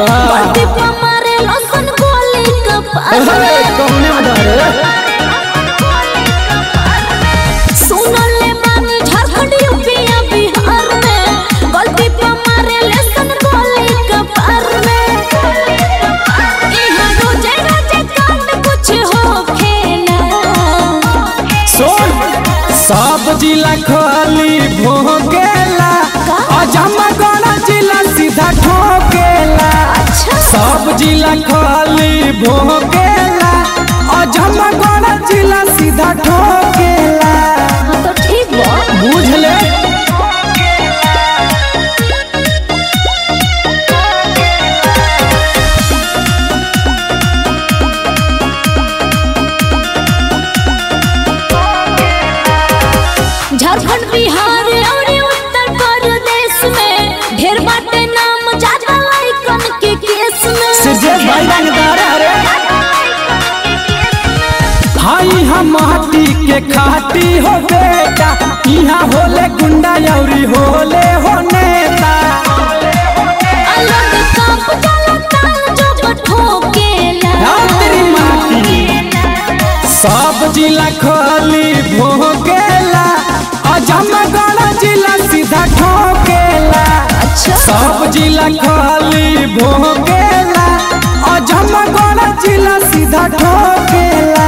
का पति पे मारे लसन गोली कपार अरे कौने उधारे सुनले बानी झारखंड यूपी या बिहार में गलती पे मारे लसन गोली कपार में इहाँ रोजे रोजे कांड कुछ होखेला सुन सब जिला खाली भोगेला अजमगढ़ जिला सीधा ठोकेला अच्छा सब जिला खाली भोगेला अजमगढ़ जिला सीधा ठोकेला हाँ तो ठीक बा बुझले झारखंड बिहार और उत्तर प्रदेश में ढेर बाटे नाम ज्यादा लाइकन के केस में सिर्जेश भाई रंगदार अरे हाई हम माटी के खाटी हो बेटा यहाँ होले गुंडा यौरी होले हो नेता अलग कांप जाला ताल जो ठोकेला राम तेरी माटी सब जिला खाली भोगेला अजमगढ़ जिला सीधा ठोकेला अच्छा सब जिला खाली भोगेला अजमगढ़ जिला सीधा ठोकेला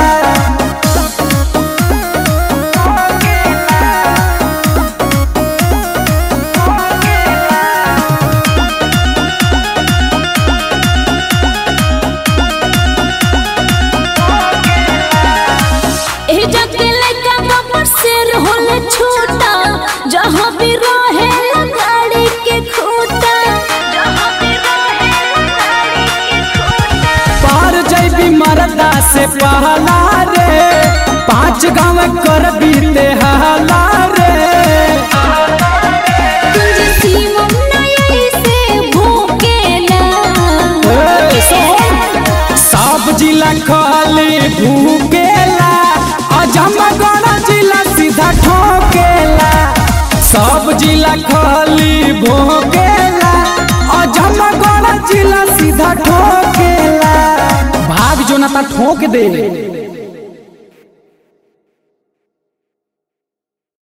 ए जगे लइका बबर शेर होले छोटा जहाँ भी रहे गाड़ी के खूटा जहाँ भी रहे गाड़ी के खूटा पार जैबी मरदा से पहला रे पांच गाँव कर बीते हाला रे तुझे सीमम नये से भूकेला ए, सुन, सब जिला खाली भूकेला अजमगढ़ जिला सीधा ठोकेला सब जिला खाली भोकेला अजमगढ़ जिला सीधा ठोकेला भाग जो ना ता ठोक दे